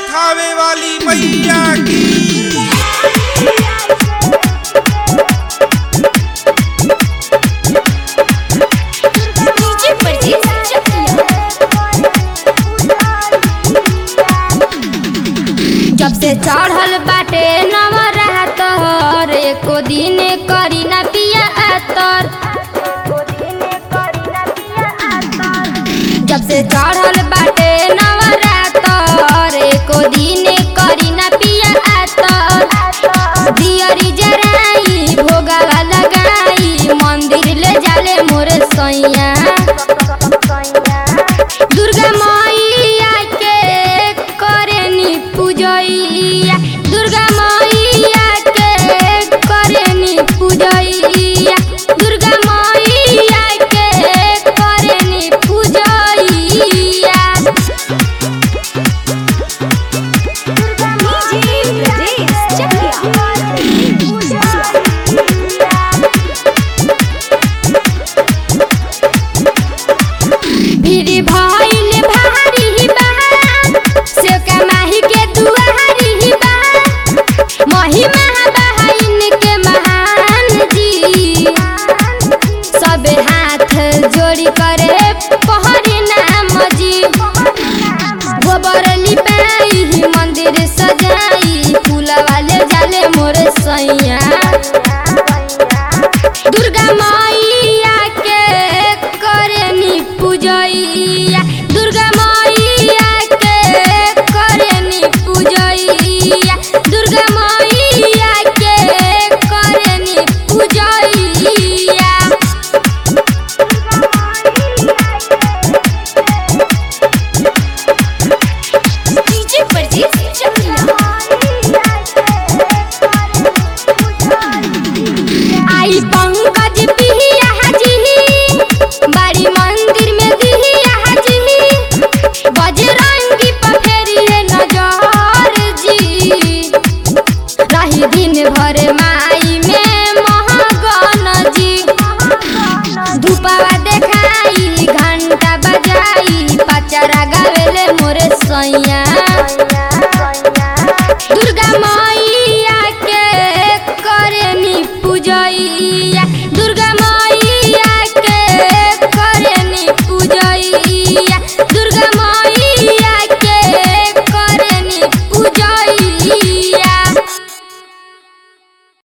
थावे वाली मैया की डीजे परदेस चकिया जब से चढ़ल बाटे नवरात हर एको दिन करी ना पिया आतर जब से चढ़ल बाटे नवरात हर एको दिन करी ना पिया आतर दियरी जराई भोगावा लगाई मंदिर ले जाले मोरे सैया दुर्गा मैया के करेनी पूजैया दुर्गा मैया के करेनी पूजैया दुर्गा मैया के करेनी पूजैया डीजे परदेस चकिया भीड़ भइल भारी बा से कमाही के दुआरी बा महिमा बहन के महान जी सब हाथ जोड़ी करे पहरी नाम जी गोबर लिपाई मंदिर सजाई फूल वाले जाले मोर सैया दुर्गा मैया के करेनी पूजैया दुर्गा